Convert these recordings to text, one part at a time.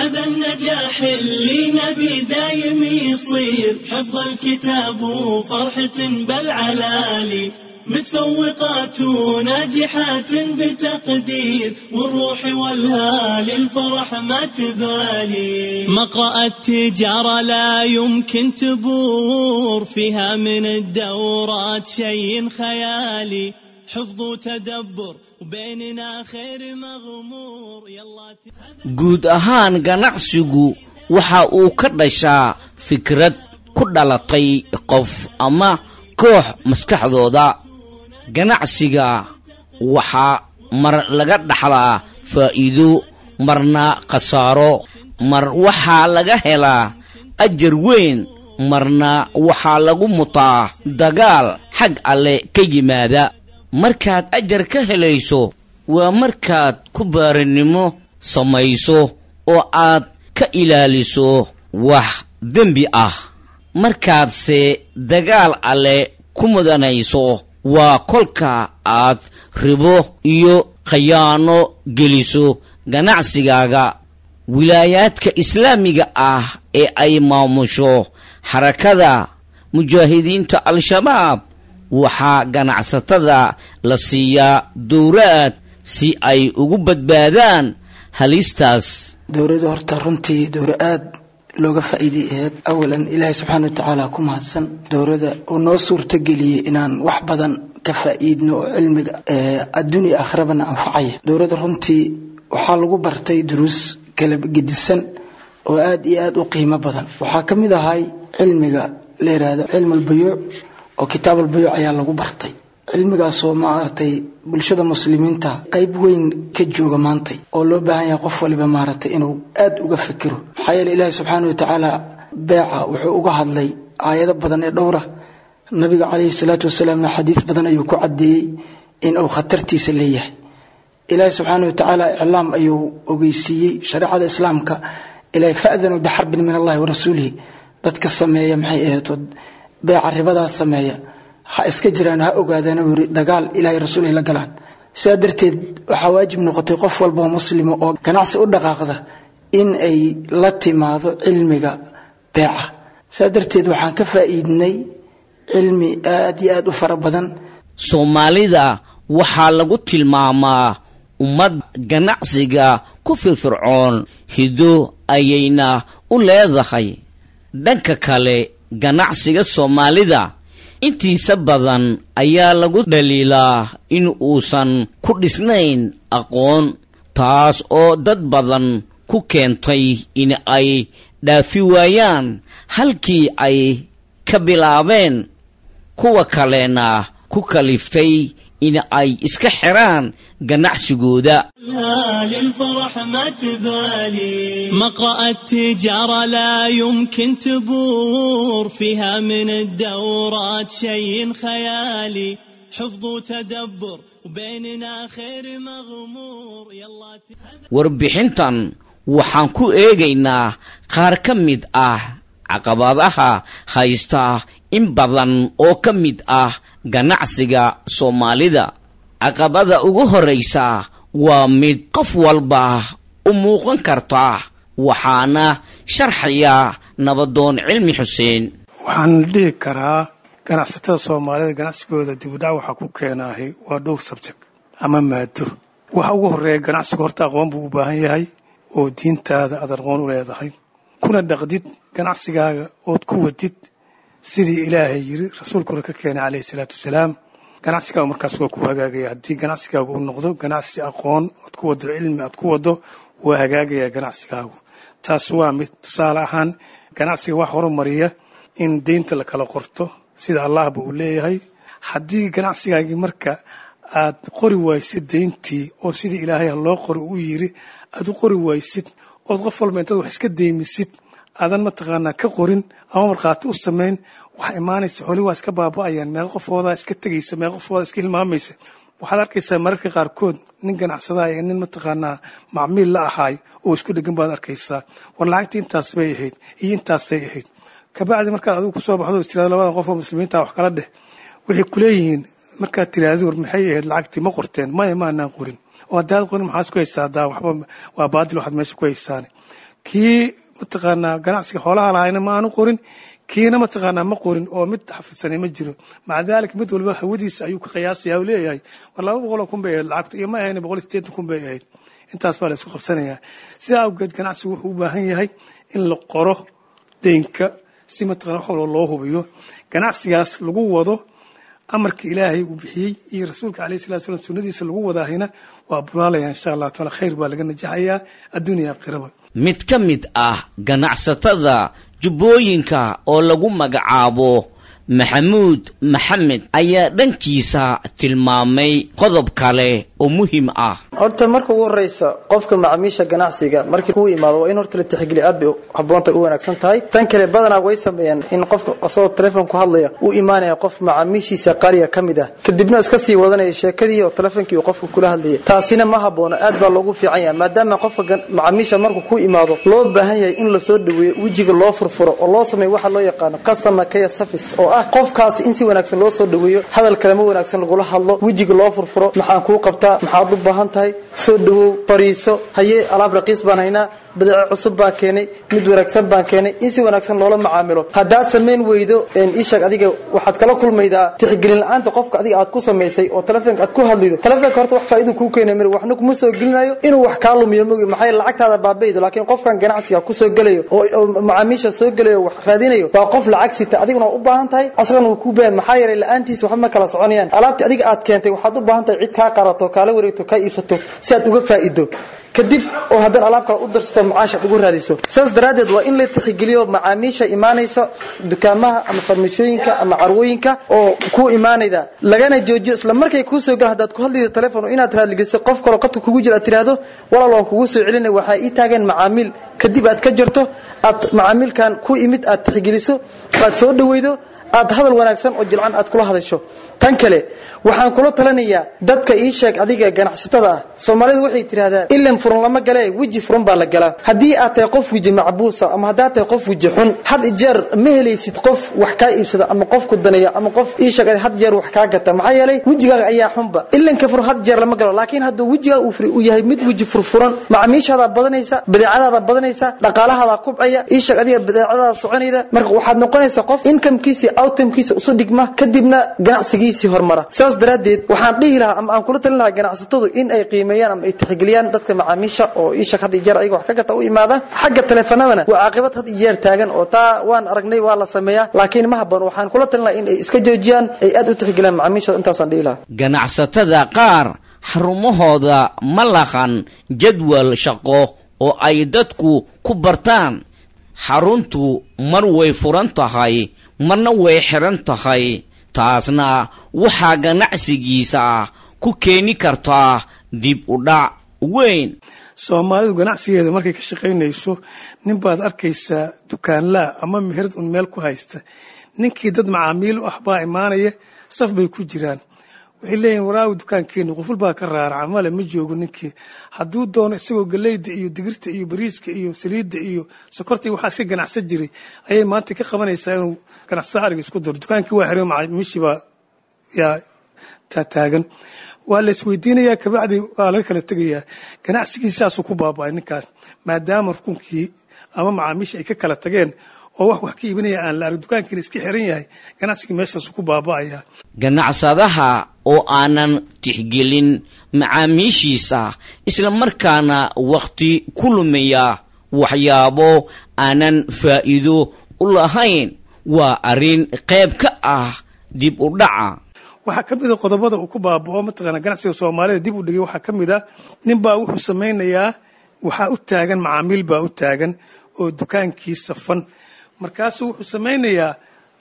هذا النجاح اللي نبي دايم يصير حفظ الكتاب وفرحة بالعلالي متفوقات وناجحات بتقدير والروح والهال الفرح ما تبالي مقرأ التجارة لا يمكن تبور فيها من الدورات شيء خيالي حفظ وتدبر وبيننا خير مغمور يلا guud ahaan ganacsigu waxa uu ka dhashaa fikrad ku dhalatay qof ama koox maskaxdooda ganacsiga waxaa mar laga dhaxlaa faa'iido marna khasaaro mar waxaa laga helaa ajar weyn marna waxaa lagu mutaa dagaal xag alle ka yimaada markaad ajar ka helayso waa markaad ku baarinimo samayso oo aad ka ilaaliso wax dembi ah markaadse dagaal alle ku mudanayso waa kolka aad ribo iyo khayaano geliso ganacsigaaga wilaayaadka islaamiga ah ee ay maamusho xarakada mujaahidiinta al-shabaab waxaa ganacsatada la siiyaa dowraad si ay ugu badbaadaan halistaas dowladda horta runtii dowra aad looga faa'iiday aheyd awalan ilaahay subxaana wa tacaala ku mahadsan dowladda uu noo suurtageliyey inaan wax badan ka faa'iidno oo cilmiga adduunya aakhirabana anfacaya dowladda runtii waxaa lagu bartay duruus kala gedisan oo aad iyo aad u qiimo badan waxaa ka mid ahay cilmiga la yidhaahdo cilmu albuyuuc oo kitaab albuyuuc ayaa lagu bartay cilmigaasoo maaragtay bulshada muslimiinta qayb weyn ka jooga maantay oo loo baahan yahay qof waliba maaragtay inuu aad uga fikiro maxaa yeele ilaahi subxaana wa tacaala beeca wuxuu uga hadlay aayado badan ee dhowra nabiga calayhi salaatu wasalaamna xadiis badan ayuu ku caddeeyey in uu khatartiisa leeyahay ilaahi subxaana wa tacaala iclaam ayuu ogeysiiyey shareecada islaamka ilaahay fa'danuu bixarbin min allahi wa rasuulihi dadka sameeya maxay ahaytood beeca ribadaa sameeya ha iska jiraan ha ogaadaan uu yiri dagaal ilaahay rasuulihi la galaan sidaa darteed waxaa waajib noqotay qof walba oo muslima oo ganacsi u dhaqaaqda in ay la timaado cilmiga beeca sidaa darteed waxaan ka faa'iidnay cilmi aad iyo aad u fara badan soomaalida waxaa lagu tilmaamaa ummad ganacsiga ku firfircoon hido ayayna u leedahay dhanka kale ganacsiga soomaalida intiisa badan ayaa lagu dhaliilaa in uusan ku dhisnayn aqoon taas oo dad badan ku keentay in ay dhaafi waayaan halkii ay ka bilaabeen kuwa kalena ku kaliftay in ay iska xiraan ganacsigooda للفرح ما تبالي مقرأ التجارة لا يمكن تبور فيها من الدورات شيء خيالي حفظ وتدبر وبيننا خير مغمور يلا warbixintan waxaan ku eegaynaa qaar ka mid ah caqabadaha haysta in badan oo ka mid ah ganacsiga soomaalida caqabada ugu horraysa waa mid qof walba u muuqan karta waxaana sharxaya nabadoon cilmi xuseen waxaan dhihi karaa ganacsatada soomaalida ganacsigooda dibudhac waxaa ku keenaahay waa dhowr sabjek ama maado waxa ugu horreeya ganacsiga horta aqoon buu u baahan yahay oo diintaada aad aqoon u leedahay kuna dhaqdid ganacsigaaga ood ku wadid sidii ilaahay yiri rasuulkuna ka keenay calayhi salaatu wasalaam ganacsigaagu markaas waa ku hagaagaya haddii ganacsigaagu uu noqdo ganacsi aqoon ood ku wado cilmi aad ku wado waa hagaagaya ganacsigaagu taas waa mid tusaale ahaan ganacsiga wax horumariya in deynta la kala qorto sida allahba uu leeyahay haddii ganacsigaagii marka aad qori waysid deyntii oo sidii ilaahay loo qori u yiri aad u qori waysid ood qof walba intaad wax iska deymisid aadan mataqaanaa ka qorin ama markhaati u samayn waxaa imaanaysa xoli waa iska baaba'ayaan meeqa qofoodaa iska tegaysa meeqa qofoodaa iska hilmaamaysa waxaad arkaysaa mararka qaarkood nin ganacsadaha iyo nin mataqaanaa macmiil la ahaay oo isku dhegan baad arkaysaa war lacagtii intaas bay ahayd iyo intaasay ahayd kabacdi markaad adigu kusoo baxdo is tirahdo labada qof oo muslimiinta wax kala dheh waxay kuleeyihiin markaad tiraahdi war maxay ahayd lacagtii ma qorteen maya maanaan qorin oo haddaad qorin maxaad ku haysaa haddaa waxba waa baadil waxaad meesha ku haysaane kii mataqaanaa ganacsiga xoolaha lahayna ma aanu qorin kiina mataqaanaa ma qorin oo mid xafidsanay ma jiro maca daalika mid walba hawadiisa ayuu ka qiyaasaya u leeyahay war laba boqoloo kun bay ahayd lacagta iyo ma ahayn boqol iyo sideetan kun bay ahayd intaas baa la isku qabsanayaa sidaa awgeed ganacsigu wuxuu u baahan yahay in la qoro deynka si mataqana wax walba loo hubiyo ganacsigaas lagu wado amarka ilaahay uu bixiyey iyo rasuulka alayh salatu salam sunnadiisa lagu wadaahina waa bulaalaya insha allah taala khayr baa laga najaxayaa adduuniya aakhiraba mid ka mid ah ganacsatada jubbooyinka oo lagu magacaabo maxamuud maxamed ayaa dhankiisa tilmaamay qodob kale oo muhiim ah horta marka ugu horeysa qofka macaamiisha ganacsiga markii kuu imaado waa in horta la tixgeliya aad bay haboonta u wanaagsan tahay tan kale badanaa way sameeyaan in qofka asagoo telefoon ku hadlaya uu imaanaya qof macaamiishiisa qaaliga ka mid ah kadibna iska sii wadanaya sheekadii oo telefonkii uu qofka kula hadlayay taasina ma haboono aad baa loogu fiican yahay maadaama qofka macaamiisha markuu ku imaado loo baahan yahay in lasoo dhaweeyo wejiga loo furfuro oo loo sameeyo waxa loo yaqaano customer care service oo ah qofkaasi in si wanaagsan loo soo dhaweeyo hadal kalema wanaagsan lagula hadlo wejiga loo furfuro maxaan kuu qabtaa maxaad u baahan tahay soo dhawow fariiso haye alaab raqiis baan haynaa badeeco cusub baan keenay mid wanaagsan baan keenay in si wanaagsan loola macaamilo haddaad samayn weydo ishaeg adiga waxaad kala kulmaydaa tixgelin la-aanta qofka adiga aad ku samaysay oo telefoonka aad ku hadlido telefoonka horta wax faa'idu kuu keenay mir waxna kuma soo gelinayo inuu wax kaa lumiyo mogi maxay lacagtaada baabaydo laakiin qofkan ganacsiga kusoo gelayo oo macaamiisha soo gelayo wax raadinayo waa qof lacag sita adiguna u baahan tahay asagana wuu kuu baahan maxaa yeelay la-aantiisa waxba ma kala soconayaan alaabtii adiga aad keentay waxaad u baahan tahay cid kaa qarato kaala wareegto kaa iibsato si aad uga faa'ido kadib oo haddana alaab kale u darsato macaash aad ugu raadiso saas daraaddeed waa in la tixgeliyo macaamiisha imaanaysa dukaamaha ama farmashooyinka ama carwooyinka oo ku imaanayda lagana joojiyo isla markay kuu soo galan haddaad ku hadlayda telefon inaad raadligeliso qof kaloo qadka kugu jira aad tiraahdo walaal waan kugu soo celinay waxaa ii taageen macaamiil kadib aad ka jarto aad macaamiilkan ku imid aad tixgeliso aad soo dhaweydo aad hadal wanaagsan oo jilcan aad kula hadasho tan kale waxaan kula talinayaa dadka ii sheeg adiga ganacsatada ah soomaalidu waxay tidhahdaan ilan furun lama galee weji furun baa la galaa haddii aad tahay qof weji macbuusa ama haddaad tahay qof weji xun had jeer ma helaysid qof wax kaa iibsada ama qof ku daneeya ama qof ii sheeg had jeer wax kaa gata maxaa yeelay wejigaaga ayaa xunba ilanka furun had jeer lama galo laakiin hadduu wejigaaga uu yahay mid weji furfuran macaamiishaadaa badanaysa badeecadaada badanaysa dhaqaalahaada kubcaya ii sheeg adiga badeecadaada soconayda marka waxaad noqonaysaa qof inkamkiisa outtamkiisa usu dhigma kadibna ganacsigiisii hormara saas daraaddeed waxaan dhihi lahaa ama aan kula talin lahaa ganacsatadu in ay qiimeeyaan ama ay tixgeliyaan dadka macaamiisha oo iishak had iyo jeer ayaga wax ka gata u imaada xagga teleefanadana waa caaqibad had iyo jeer taagan oo taa waan aragnay waa la sameeyaa laakiin ma habboon waxaan kula talin lahaa in ay iska joojiyaan ay aad u tixgeliyaan macaamiishooda intaasaan dhihi lahaa ganacsatada qaar xarumahooda ma laqan jadwal shaqo oo ay dadku ku bartaan xaruntu mar way furan tahay marna way xiran tahay taasna waxaa ganacsigiisa ku keeni kartaa dib u dhac weyn soomaalidu ganacsigeeda markay ka shaqaynayso nin baad arkaysaa dukaanlaa ama meherad un meel ku haysta ninkii dad macaamiil u ah baa imaanaya saf bay ku jiraan waxay leeyihin waraawi dukaankeenu quful baa ka raaraca male ma joogo ninkii hadduu doono isagoo galeyda iyo digirta iyo bariiska iyo saliidda iyo sokorta iyo waxaa iska ganacsan jiray ayay maanta ka qabanaysaa inuu ganacsada ariga isku daro dukaankii waa xiray macaamiishii baa yaa taataagan waa la isweydiinayaa kabacdi waa laga kala tegayaa ganacsigii saasuu ku baaba'ay ninkaas maadaama rukunkii ama macaamiisha ay ka kala tageen oo wax wax ka iibinaya aan la arag dukaankiina iska xiran yahay ganacsigii meeshaasuu ku baaba'aya ganacsadaha oo aanan tixgelin macaamiishiisa isla markaana wakhti ku lumiya waxyaabo aanan faa'iido u lahayn waa arrin qayb ka ah dib u dhaca waxaa ka mida qodobada uu ku baaba'o mataqaana ganacsiga soomaalida dib u dhigay waxaa ka mid a nin baa wuxuu samaynayaa waxaa u taagan macaamiil baa u taagan oo dukaankii safan markaasuu wuxuu samaynayaa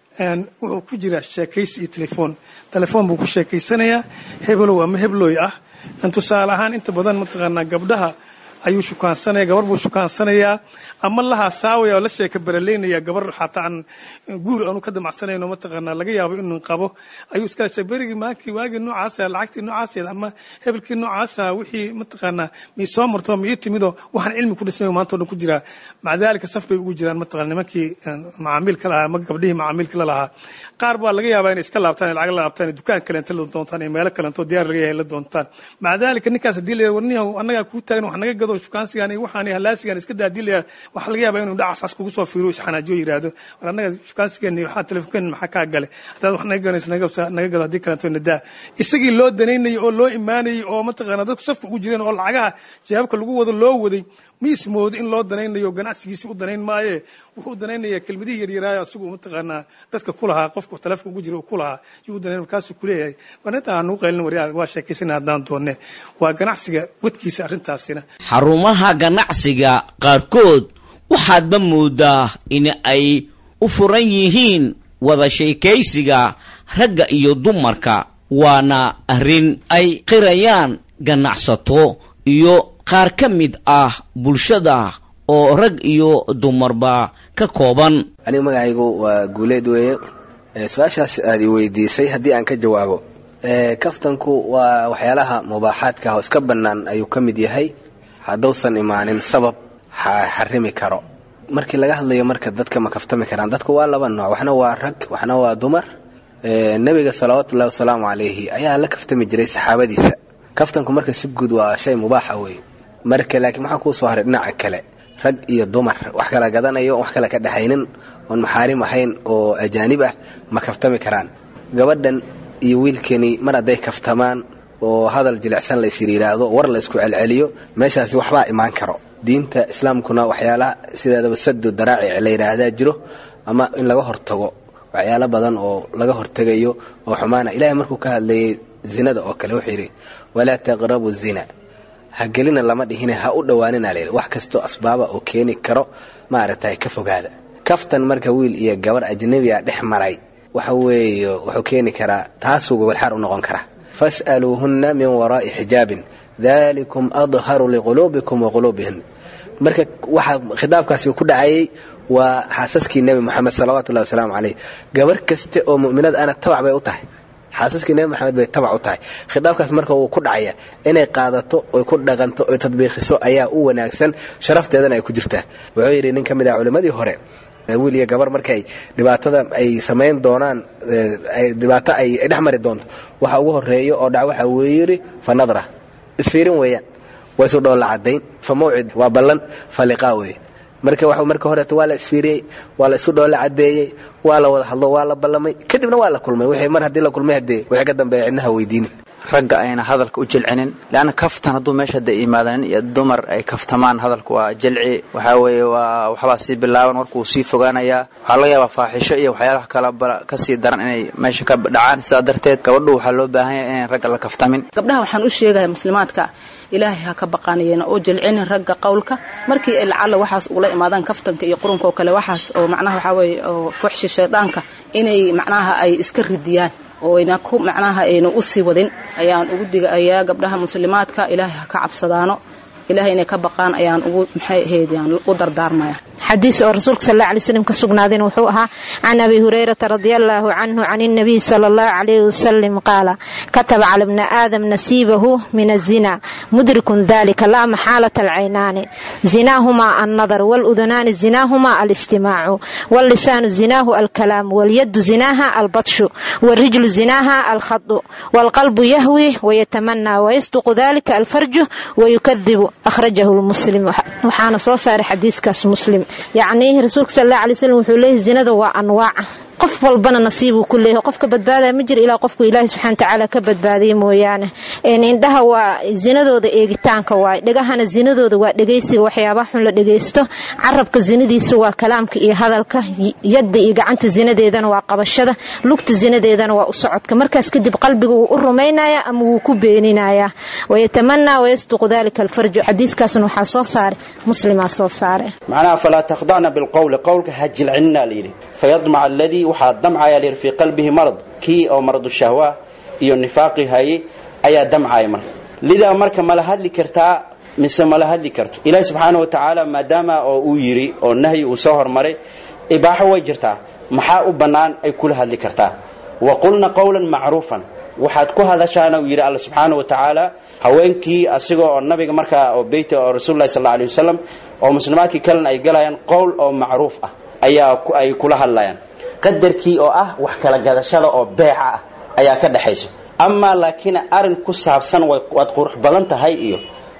wuxuu ku jiraa sheekaysi iyo telefoon telefoon buu ku sheekaysanayaa hebelow ama hebloy ah tusaale ahaan inta badan mataqaanaa gabdhaha ayuu shukaansanaya gabar buu shukaansanayaa ama lahaa saawaya oo la sheeka baraleynaya gabar xataa aan guur aanu ka damacsanayno mataqaanaa laga yaabo inuu qabo ayuu iskala sheeg berigii maankii waagii noocaasa lacagtii noocaaseed ama hebelkii noocaasa wixii mataqaanaa mii soo marto mii timidoo waxaan cilmi ku dhismay maanta o dhan ku jiraa maca daalika saf bay ugu jiraan mataqana nimankii macaamiilka lahaa ama gabdhihii macaamiilka la lahaa qaar baa laga yaabaa inay iska laabtaan lacag la laabtaan dukaan kaleenta la doontaan iyo meelo kaleento diyaar laga yahay la doontaan maca daalika ninkaas haddii la warniyahu annagaa kuu taagan wax naga gado yidhahdo shukaansigan waxaan halaasigan iska daadilaya waxaa laga yaabaa inuu dhacasaas kugu soo fiiro isxanaajiyo yidhaahdo war annaga shukaansigeeni waxaa telefonkeen maxaa kaa gale haddaad wax naga ganayso naga gado haddii kaleeto nadaa isagii loo danaynayay oo loo imaanayay oo mataqaana dadku safka ugu jireen oo lacagaha jawaabka lagu wado loo waday ma ismoodo in loo danaynayo ganacsigiisi u danayn maaye wuxuu danaynaya kelmadihii yaryaraayo asigu mataqaanaa dadka ku lahaa qofka telefonka ugu jira ku lahaa yuu danayn markaasuu kuleeyahay barinta aan nugu qaylin waryaa waa sheekaysana haddaan doonne waa ganacsiga wadkiisa arrintaasina xarumaha ganacsiga qaarkood waxaadba moodaa in ay u furan yihiin wada sheekaysiga ragga iyo dumarka waana arrin ay qirayaan ganacsato iyo qaar ka mid ah bulshada oo rag iyo dumarba ka kooban aniga magacaygu waa guuleed weeye su-aashaas aad i weydiisay haddii aan ka jawaabo kaftanku waa waxyaalaha mubaaxaadka ah oo iska bannaan ayuu ka mid yahay hadduusan imaanin sabab xarimi karo markii laga hadlayo marka dadka ma kaftami karaan dadku waa laba nooc waxna waa rag waxna waa dumar nebiga salawaatullahi wasalaamu calayhi ayaa la kaftami jiray saxaabadiisa kaftanku marka si guud waa shay mubaaxa wey marka laakiin maxaa kuu soo haray dhinaca kale rag iyo dumar wax kala gadanayo wax kale ka dhexaynin oon maxaarim ahayn oo ajaanib ah ma kaftami karaan gabadhan iyo wiilkani mar hadday kaftamaan oo hadal jilicsan laysir yidhaahdo war la isku celceliyo meeshaasi waxbaa imaan karo diinta islaamkuna waxyaalaha sideedaba sadu daraacic la yidhaahdaa jiro ama in laga hortago waxyaalo badan oo laga hortegayo oo xumaana ilahay markuu ka hadlayay zinada oo kale wuxuu yidhi walaa taqrabu zina ha gelina lama dhihine ha u dhowaanina layidhi wax kastoo asbaaba oo keeni karo maaragtay ka fogaada kaftan marka wiil iyo gabar ajnabiga dhex maray waxa weeye wuxuu keeni karaa taasuu gogolxaar u noqon karaa fas'aluuhunna min waraa'i xijaabin dalikum adharu liquluubikum wa quluubihin marka waxaa khitaabkaasi ku dhacayay waa xaasaskii nebi moxamed salawatullahi wasalaamu caleyh gabar kaste oo mu'minad ana tabac bay u tahay xaasaskii nebi moxamed bay tabac u tahay khitaabkaas marka wuu ku dhacaya inay qaadato oy ku dhaqanto oy tadbiiqiso ayaa u wanaagsan sharafteedana ay ku jirtaa wuxuu yidhi nin ka mid ah culimmadii hore wiil iyo gabar markay dhibaatada ay samayn doonaan dhibaato ay dhex mari doonto waxa ugu horeeyo oo dhac waxa wuu yidhi fa nadra isfiirin weeyaan waa isu dhoolla cadayn fa mawcid waa ballan fa liqaa weeye marka w marka horeeto waa la isfiiriyey waa la isu dhoolla cadeeyey waa la wada hadlo waa la ballamay kadibna waa la kulmay wixii mar haddii la kulmay haddee wixii ka dambeeya cidnaha weydiini ragga ayna hadalka u jilcinin leanna kaftan hadduu meesha hadda imaadanin iyo dumar ay kaftamaan hadalka waa jilci waxaa weeye waa waxbaa sii bilaaban warkuu sii fogaanayaa waxaa laga yaabaa faaxisho iyo waxyaalaha kala kasii daran inay meesha ka dhacaan sidaa darteed gabadhu waxaa loo baahan yahay inayn ragga la kaftamin gabdhaha waxaan u sheegaya muslimaadka ilaahay ha ka baqaanayeen oo jilcinin ragga qowlka markii ay lacalla waxaas ugula imaadaan kaftanka iyo qurunka oo kale waxaas oo macnaha waxaa weeye oo fuxshi shaydaanka inay macnaha ay iska ridiyaan oo ayna ku macnaha ayna u sii wadin ayaan ugu digayaa gabdhaha muslimaadka ilaahay ha ka cabsadaano ilaahay inay ka baqaan ayaan ugu maxay ahayd yaan u dardaarmaya xadiis oo rasuulka sal alla alay slam ka sugnaadeen wuxuu ahaa can abi hurayrata radia allaahu canhu can الnabiy sala allahu calayhi wasalam qaala kataba cala bni aadam nasiibahu min azina mudrikun dalika laa maxaalata alcaynaani zinaahumaa annadar waludunaani zinaahumaa alistimaacu wallisaanu zinaahu alkalaamu walyadu zinaaha albatshu warijlu zinaaha alkhadu walqalbu yahwi wayatamanaa wayasduqu dalika alfarju wayukadibu akhrajahu lmuslim waxaana soo saaray xadiiskaas muslim yacnii rasuulka sal alla alay slam wuxuu leeyahy zinada waa anwaaca qof walbana nasiibuu ku leeyahay qofka badbaadaya ma jira ilaa qofku ilaahi subxana watacaala ka badbaadiyay mooyaane indhaha waa zinadooda eegitaanka waay dhegahana zinadooda waa dhegaysiga waxyaabaha xun la dhegaysto carabka zinadiisa waa kalaamka iyo hadalka yadda iyo gacanta zinadeedana waa qabashada lugta zinadeedana waa u socodka markaas kadib qalbiga wuu u rumaynaya ama wuu ku beeninayaa wayatamanaa wayasduqu dalika alfarju xadiiskaasna waxaa soo saaray muslimaa soo saare macnaha falaa takhdacna bilqowli qowlka ha jilcinina layidhi fayadmaca aladii waxaa damcaya layidhi fii qalbihi marad kii oo maradu shahwa iyo nifaaqi hayay ayaa damcaya marka lidaa marka mala hadli kartaa mise mala hadli karto ilaahi subxaana wa tacaala maadaama oo uu yidhi oo nahyi uu soo hormaray ibaaxo way jirtaa maxaa u bannaan ay kula hadli kartaa wa qulna qowlan macruufan waxaad ku hadashaana uu yidhi alla subxaana wa tacaala haweenkii asiga oo nabiga markaa oo beyta oo rasuululahi sal alla alay wasalam oo muslimaadkii kalena ay galayaan qowl oo macruuf ah ayaa ay kula hadlayaan qadarkii oo ah wax kala gadashada oo beeca ah ayaa ka dhexaysa amaa laakiin arin ku saabsan waad qurux badan tahay iyo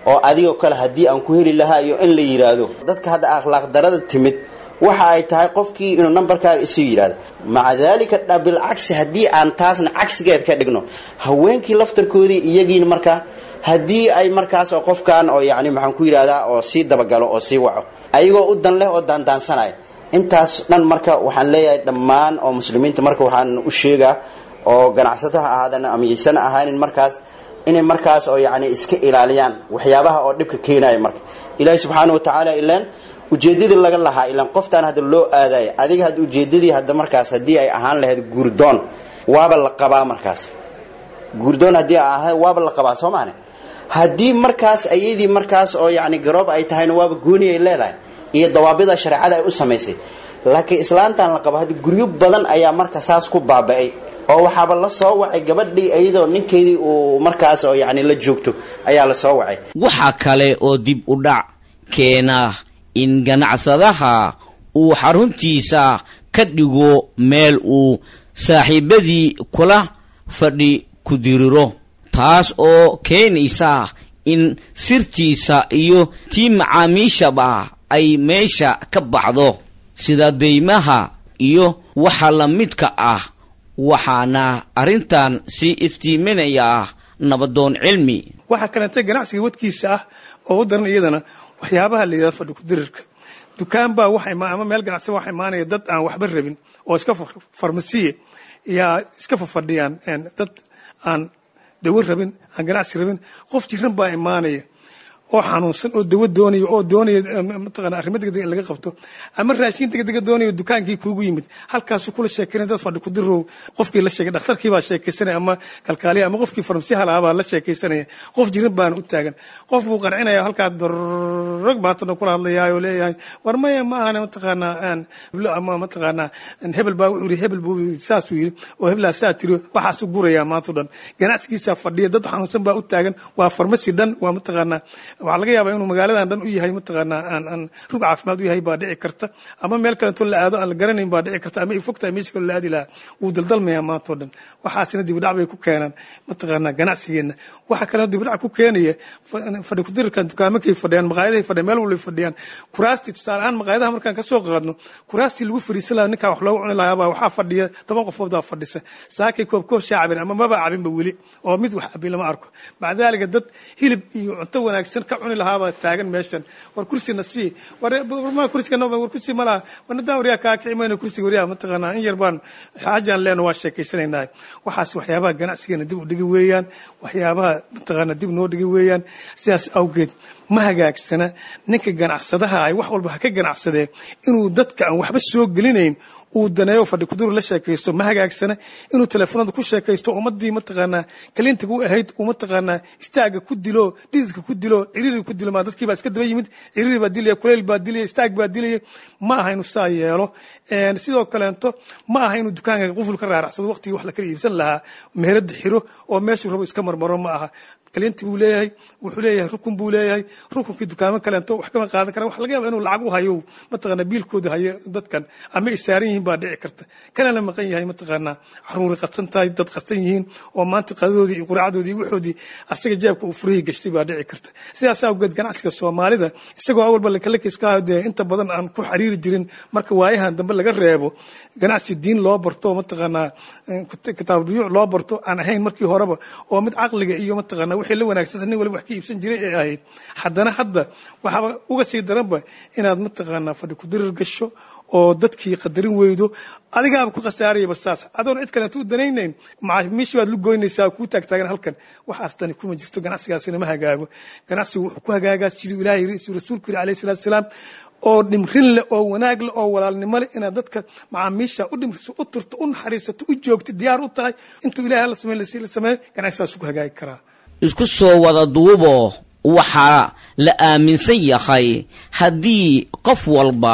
oo adigoo kale haddii aan ku heli lahaa iyo in la yidhaahdo dadka hadda akhlaaq darada timid waxa ay tahay qofkii inuu nambarkaaga isu yidhahdo maca daalika bilcagsi haddii aan taasna cagsigeed ka dhigno haweenkii laftarkoodii iyagiina markaa haddii ay markaas oo qofkan oo yacni maxaan ku yidhahdaa oo sii dabagalo oo sii waco ayagoo u dan leh oo daandaansanaya intaas dhan marka waxaan leeyahay dhammaan oo muslimiinta marka waxaan u sheegaa oo ganacsataha ahaadan ama yaysana ahaanin markaas inay markaas oo yacni iska ilaaliyaan waxyaabaha oo dhibka keenaya marka ilaahi subxaana wa tacaala ilaan ujeedadii laga lahaa ilaan qoftaan hadda loo aadaya adiga hadda ujeedadii hadda markaas haddii ay ahaan lahayd guurdoon waaba la qabaa markaas guurdoon haddii ay ahaan waaba la qabaa soo maane haddii markaas ayadii markaas oo yacni garoob ay tahayna waaba gooni ay leedahay iyo dawaabida shareecada ay u samaysay laakiin islaantan la qabo hadda guryo badan ayaa marka saas ku baaba'ay oo waxaaba la soo wacay gabadhii iyadoo ninkeedii uu markaas oo yacni la joogto ayaa la soo wacay waxaa kale oo dib u dhac keena in ganacsadaha uu xaruntiisa ka dhigo meel uu saaxiibadii kula fadhi ku diriro taas oo keenaysa in sirtiisa iyo tii macaamiishaba ay meesha ka baxdo sida deymaha iyo waxa la midka ah waxaana arrintan sii iftiiminaya nabadoon cilmi waxaa kaleentay ganacsiga wadkiisa ah oo u daran iyadana waxyaabaha la yidhahdo fadhi kudirirka dukaan baa waxa ima ama meel ganacsi waxa imaanaya dad aan waxba rabin oo iska farmasiye yaa iska fafadhiyaan dad aan dawo rabin aan ganacsi rabin qof jiran baa imaanaya oo xanuunsan oo dawo doonaya oo doonaya mataqana arrimo degdeg in laga qabto ama raashin degdega doonaya dukaankii kuugu yimid halkaasuu kula sheekeynaya dad fadhi kudirow qofkii la sheegay dhakhtarkii baa sheekaysanaya ama kalkaaliya ama qofkii farmasiyaha lahaa baa la sheekaysanaya qof jiran baana u taagan qof buu qancinaya halkaas dorog baatana kula hadlayaa oo leeyahay war maya ma ahana mataqaanaa ama mataqaanaa hebel baa wuxuu yidhi hebel buu saasuu yidhi oo hebelaa saa tiri waxaasuu gurayaa maanta dhan ganacsigiisaa fadhiya dad xanuunsan baa u taagan waa farmasi dhan waa mataqaanaa waxaa laga yaabaa inuu magaaladan dhan u yahay mataqaanaa aan aan rug caafimaad u yahay baa dhici karta ama meel kaleeto la aado aan la garanayn baa dhici karta ama ay fogtahay meesha kale la aadi lahaa wuu daldalmayaa maantao dhan waxaasina dibidhac bay ku keenaan mataqaanaa ganacsigeenna waxaa kaloo dibidhac ku keenaya fadhi kudirirkan dukaamakay fadhiyaan maqaayadahay fadhiyaan meel walbay fadhiyaan kuraastii tusaale ahaan maqaayadaha markaan ka soo qaadno kuraastii lagu fariisan lahaa ninkaa wax loogu cuni lahaa baa waxaa fadhiya toban qofood baa fadhisa saakay koob koob shaa cabin ama maba cabinba weli oo mid wax cabin lama arko maca daalika dad hilib iyo cunto wanaagsan ka cuni lahaabaa taagan meeshan war kursina sii war kursiga war kursi ma laha wanadaa waryaa kaa kici mayno kursiga waryaa mataqaanaa in yar baan xaajaan leeno waa sheekaysanaynaa waxaas waxyaabaha ganacsigeena dib u dhigi weeyaan waxyaabaha mataqaanaa dib noo dhigi weeyaan sidaas awgeed ma hagaagsana ninka ganacsadaha ay wax walba ha ka ganacsadee inuu dadka aan waxba soo gelinayn uu daneeyo fadhi kuduru la sheekaysto ma hagaagsana inuu teleefonada ku sheekaysto ummadii mataqaanaa kaliintaga u ahayd uu mataqaanaa istaaga ku dilo dhidiska ku dilo ciriiri ku dilo maa dadkii baa iska daba yimid ciriiri baa dilaya kuleyl baa dilaya istaag baa dilaya ma aha inuu saa yeelo sidoo kaleento ma aha inuu dukaanka quful ka raaracsado waqtigii wax la kala iibsan lahaa meherada xiro oo meeshuu rabo iska marmaro ma aha kaliinti buu leeyahay wuxuu leeyahay rukun buu leeyahay rukunkii dukaamo kaleento wax kama qaadan kara waxa laga yaaba inuu lacag u hayo mataqaanaa biilkooda hayo dadkan ama ay saaran yihiin baa dhici karta kanana maqan yahay mataqaanaa caruuri qadsan tahay dad qadsan yihiin oo maanta qadadoodii iyo quraacdoodii iyo waxoodii asaga jeebka uu furihii gashtay baa dhici karta sidaas awgeed ganacsiga soomaalida isagoo awalba lakalakaiska dee inta badan aan ku xiriiri jirin marka waayahan dambe laga reebo ganacsi diin loo barto mataqaanaa kitaab buyuuc loo barto aan ahayn markii horeba oo mid caqliga iyo mataqaanaa wixii la wanaagsan nin waliba wax ka iibsan jiray ay ahayd haddana hadda waxaaba uga sii daranba inaad mataqaanaa fadhi kudirir gasho oo dadkii qadarin weydo adigaaba ku khasaarayaba saas adoon cid kaleeto u danaynayn macaamiishii baad lu goynaysaa kuu taagtaagan halkan waxaas dani kuma jirto ganacsigaasina ma hagaago ganacsigu wuxuu ku hagaagaa siduu ilaahay rasuulku yiri alayhi salatu wasalaam oo dhimrin leh oo wanaag leh oo walaalnimo leh inaad dadka macaamiisha u dhimriso u turto u naxariisato u joogto diyaar u tahay intuu ilahay la sameey la sameeyo ganacsigaas ku hagaagi karaa isku soo wada duubo waxaa la aaminsan yahay haddii qof walba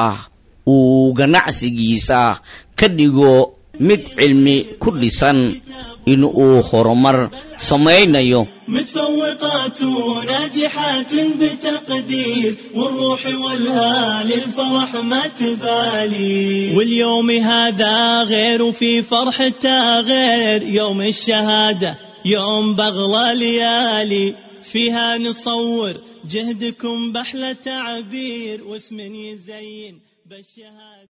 uu ganacsigiisa ka dhigo mid cilmi ku dhisan in uu horumar samaynayo متفوقات ناجحات بتقدير والروح والهال الفرح ما تبالي واليوم هذا غير وفي فرحته غير يوم الشهادة يوم بغلى ليالي فيها نصور جهدكم بحلى تعبير واسم يزين بالشهادة